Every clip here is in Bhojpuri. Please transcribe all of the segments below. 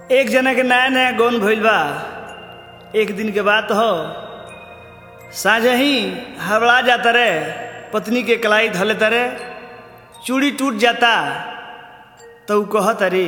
एक जना के नया नया गौन भइल बा एक दिन के बात हो साझे ही हवड़ा जाता रे पत्नी के कलाई धले तरे चूड़ी टूट जाता तो ऊ कहत अरे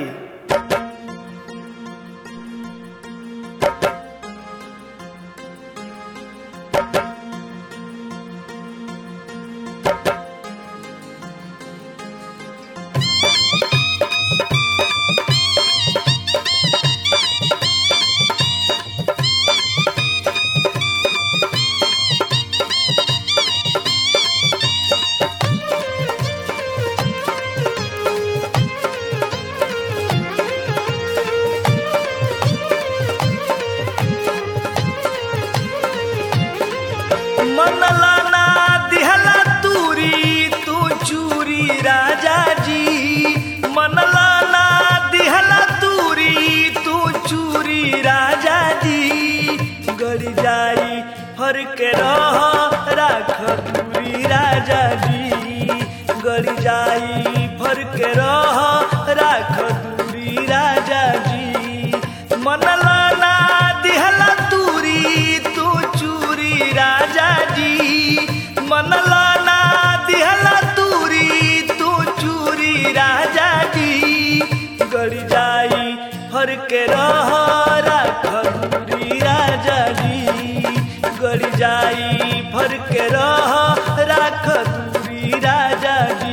मनला ना दिहला तूरी तू चूरी राजा जी मनला ना दिहला तूरी तू चूरी राजा जी गड़ी जाई फर के रह राख दूरी राजा जी गड़ी जाई फर के रह राख दूरी राजा जी मनला ना दिहला तूरी तू चूरी राजा जी मनला ना दिहला तूरी तू चूरी राजा जी गड़ी जाई फर के रह राख दूरी राजा जी गड़ी जाई फर के रह राख दूरी राजा जी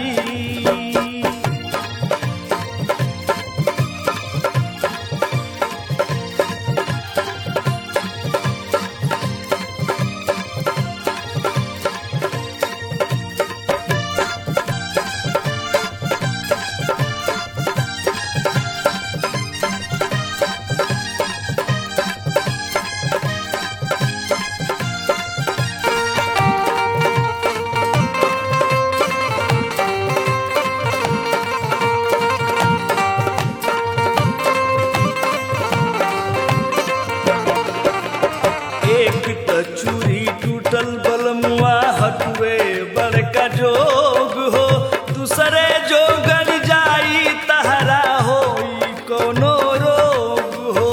एक त चूरी टूटल बलमुआ हटुए बड़का जोग हो दूसरे जो गड़ जाई तहरा हो कोनो रोग हो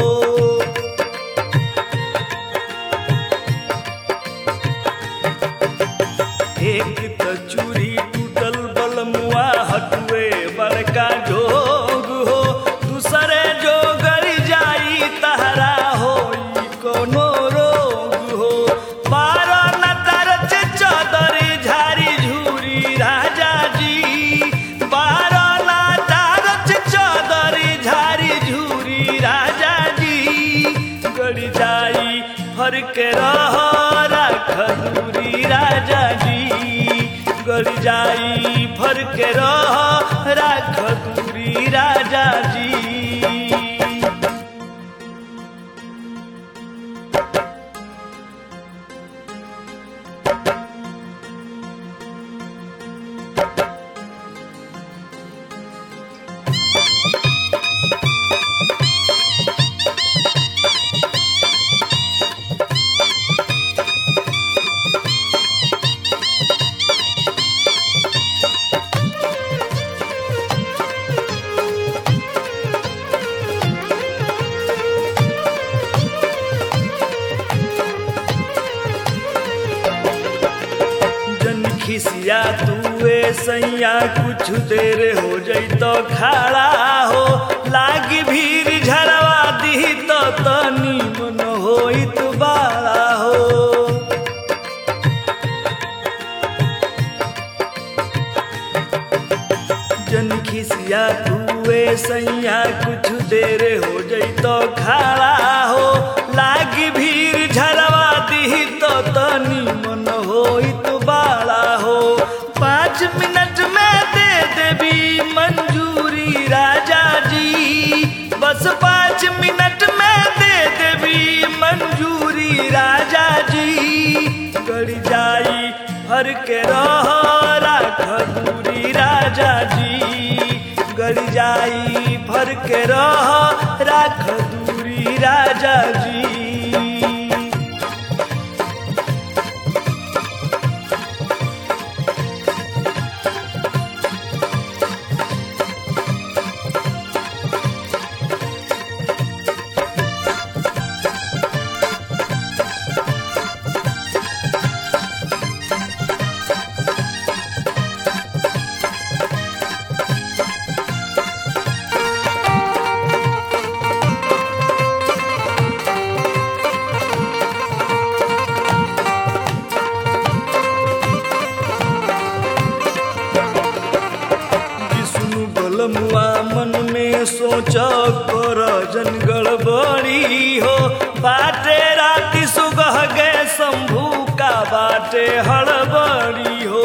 एक त चूरी टूटल बलमुआ हटुए बड़का जोग हो दूसरे जो गड़ जाई तहरा हो कोनो रोग हो बारह न तरच चदर झारी झूरी राजा जी बारह न तरच चदर झारी झूरी राजा जी गड़ जाई फर के रह राख दूरी राजा जी गड़ जाई फर के रह राख दूरी राजा जी जन खिसिया तुए सैया कुछ देर हो जई तो खड़ा हो लागी भीड़ झरवा दी तो तनी मन होइत बाड़ा हो जन खिसिया तुए सैया कुछ देर हो जई तो खड़ा हो लागी भीड़ झरवा दी तो तनी मन होइत बाड़ा हो पाँच मिनट में दे देवी मंजूरी राजा जी बस पाँच मिनट में दे देवी मंजूरी राजा जी गड़ जाई फर के रह राख दूरी राजा जी गड़ जाई फर के रह राख दूरी राजा जी बलमुआ मन में सोच कर जन गड़बड़ी हो बाटे राति सुगह गे शंभू का बाटे हड़बड़ी हो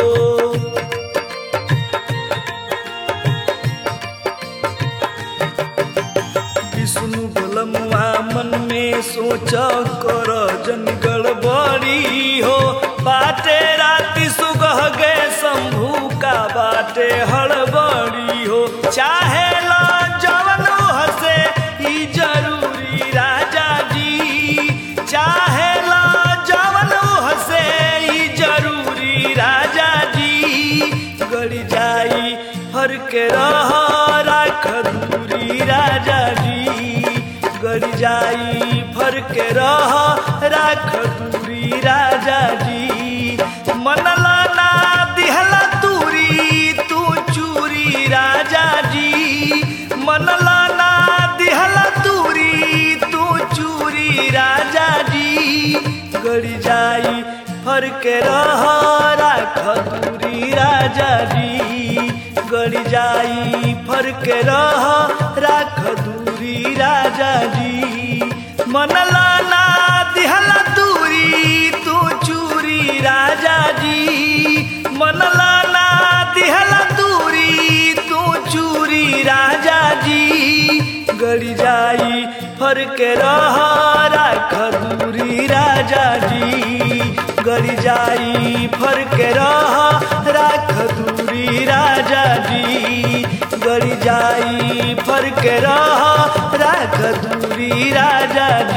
विष्णु बलमुआ मन में सोच कर जन गड़बड़ी हो बाटे राति सुगह गे शंभू का बाटे हड़बड़ी हो चाहे ला जवन हसे ई जरूरी राजा जी चाहे ला जवन हसे ई जरूरी राजा जी गड़ी जाई हर के रह राख दूरी राजा जी गड़ी जाई फर के रह राख दूरी राजा जी मनला ना दिहला तूरी तू चूरी राजा जी मनला ना दिहला तूरी तू चूरी राजा जी गड़ी जाई फर के रह राख दूरी राजा जी गड़ी जाई फर के रह राख दूरी राजा जी मनला ना दिहला दूरी तू चूरी राजा जी मनला ना दिहला दूरी तू चूरी राजा जी गड़ी जाई फर के रह राख दूरी राजा जी गड़ी जाई फर के रह राख दूरी राजा जी गड़ी जाई फर के रह राख दूरी राजा जी